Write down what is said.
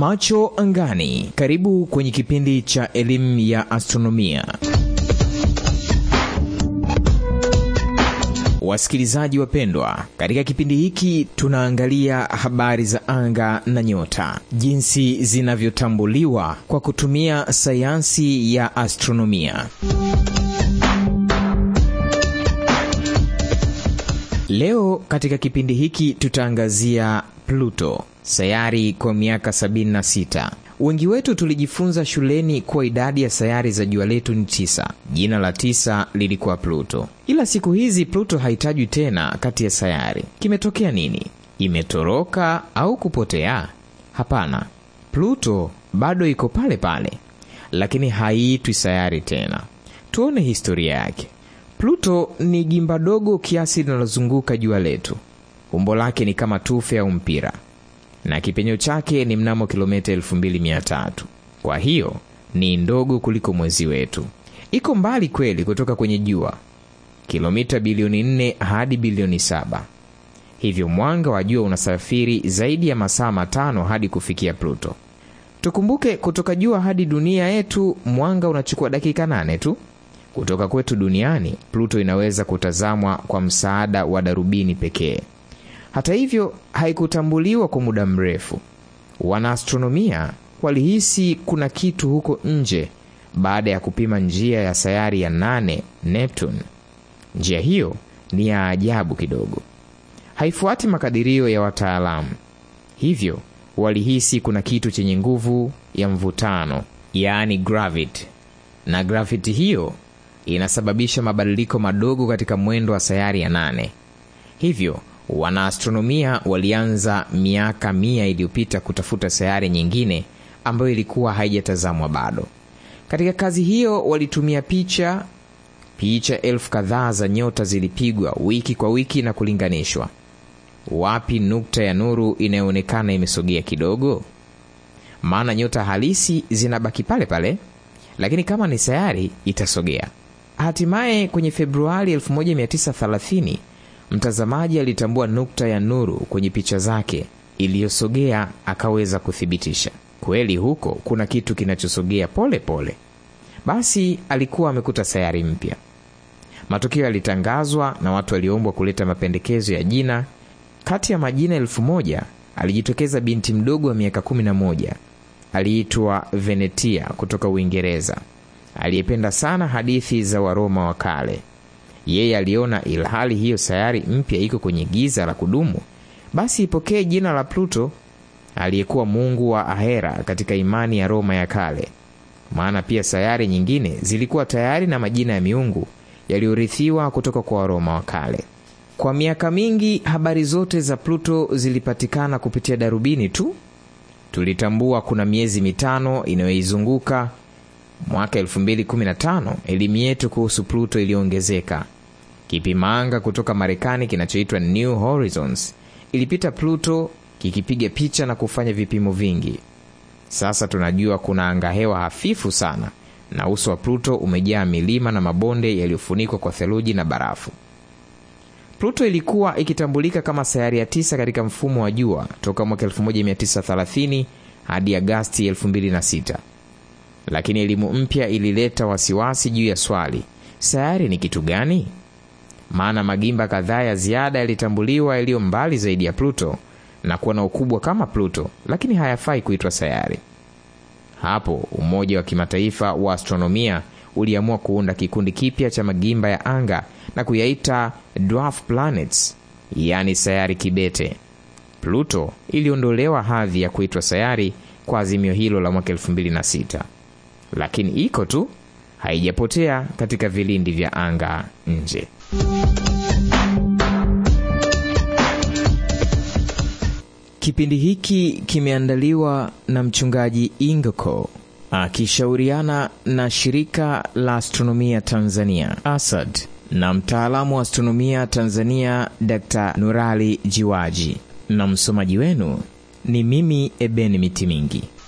Macho angani. Karibu kwenye kipindi cha elimu ya astronomia. Wasikilizaji wapendwa, katika kipindi hiki tunaangalia habari za anga na nyota, jinsi zinavyotambuliwa kwa kutumia sayansi ya astronomia. Leo katika kipindi hiki tutaangazia Pluto, sayari kwa miaka 76. Wengi wetu tulijifunza shuleni kuwa idadi ya sayari za jua letu ni tisa. Jina la tisa lilikuwa Pluto, ila siku hizi Pluto haitajwi tena kati ya sayari. Kimetokea nini? Imetoroka au kupotea? Hapana, Pluto bado iko pale pale, lakini haiitwi sayari tena. Tuone historia yake. Pluto ni gimba dogo kiasi linalozunguka jua letu. Umbo lake ni kama tufe au mpira na kipenyo chake ni mnamo kilomita 2300. Kwa hiyo ni ndogo kuliko mwezi wetu. Iko mbali kweli kutoka kwenye jua, kilomita bilioni 4 hadi bilioni 7. Hivyo mwanga wa jua unasafiri zaidi ya masaa matano hadi kufikia Pluto. Tukumbuke, kutoka jua hadi dunia yetu mwanga unachukua dakika nane tu. Kutoka kwetu duniani, Pluto inaweza kutazamwa kwa msaada wa darubini pekee. Hata hivyo haikutambuliwa kwa muda mrefu. Wanaastronomia walihisi kuna kitu huko nje baada ya kupima njia ya sayari ya nane, Neptune. Njia hiyo ni ya ajabu kidogo, haifuati makadirio ya wataalamu, hivyo walihisi kuna kitu chenye nguvu ya mvutano, yaani gravity, na gravity hiyo inasababisha mabadiliko madogo katika mwendo wa sayari ya nane. Hivyo wanaastronomia walianza miaka mia iliyopita kutafuta sayari nyingine ambayo ilikuwa haijatazamwa bado. Katika kazi hiyo walitumia picha picha elfu kadhaa za nyota zilipigwa wiki kwa wiki na kulinganishwa. Wapi nukta ya nuru inayoonekana imesogea kidogo? Maana nyota halisi zinabaki pale pale, lakini kama ni sayari itasogea. Hatimaye kwenye Februari 1930 mtazamaji alitambua nukta ya nuru kwenye picha zake iliyosogea, akaweza kuthibitisha kweli huko kuna kitu kinachosogea pole pole. Basi alikuwa amekuta sayari mpya. Matokeo yalitangazwa na watu waliombwa kuleta mapendekezo ya jina. Kati ya majina elfu moja alijitokeza binti mdogo wa miaka kumi na moja aliitwa Venetia kutoka Uingereza, aliyependa sana hadithi za Waroma wa kale. Yeye aliona ilhali hiyo sayari mpya iko kwenye giza la kudumu, basi ipokee jina la Pluto, aliyekuwa mungu wa ahera katika imani ya Roma ya kale. Maana pia sayari nyingine zilikuwa tayari na majina ya miungu yaliyorithiwa kutoka kwa Waroma wa kale. Kwa miaka mingi habari zote za Pluto zilipatikana kupitia darubini tu. Tulitambua kuna miezi mitano inayoizunguka. Mwaka 2015 elimu yetu kuhusu Pluto iliongezeka. Kipimanga kutoka Marekani kinachoitwa New Horizons ilipita Pluto kikipiga picha na kufanya vipimo vingi. Sasa tunajua kuna angahewa hafifu sana na uso wa Pluto umejaa milima na mabonde yaliyofunikwa kwa theluji na barafu. Pluto ilikuwa ikitambulika kama sayari ya tisa katika mfumo wa jua toka mwaka 1930 hadi Agasti 2006. Lakini elimu mpya ilileta wasiwasi juu ya swali, sayari ni kitu gani? Maana magimba kadhaa ya ziada yalitambuliwa yaliyo mbali zaidi ya Pluto na kuwa na ukubwa kama Pluto, lakini hayafai kuitwa sayari. Hapo Umoja wa Kimataifa wa Astronomia uliamua kuunda kikundi kipya cha magimba ya anga na kuyaita dwarf planets, yaani sayari kibete. Pluto iliondolewa hadhi ya kuitwa sayari kwa azimio hilo la mwaka 2006, lakini iko tu, haijapotea katika vilindi vya anga nje. Kipindi hiki kimeandaliwa na mchungaji Ingoko akishauriana na shirika la astronomia Tanzania ASAD na mtaalamu wa astronomia Tanzania Dr. Nurali Jiwaji, na msomaji wenu ni mimi Ebeni Mitimingi.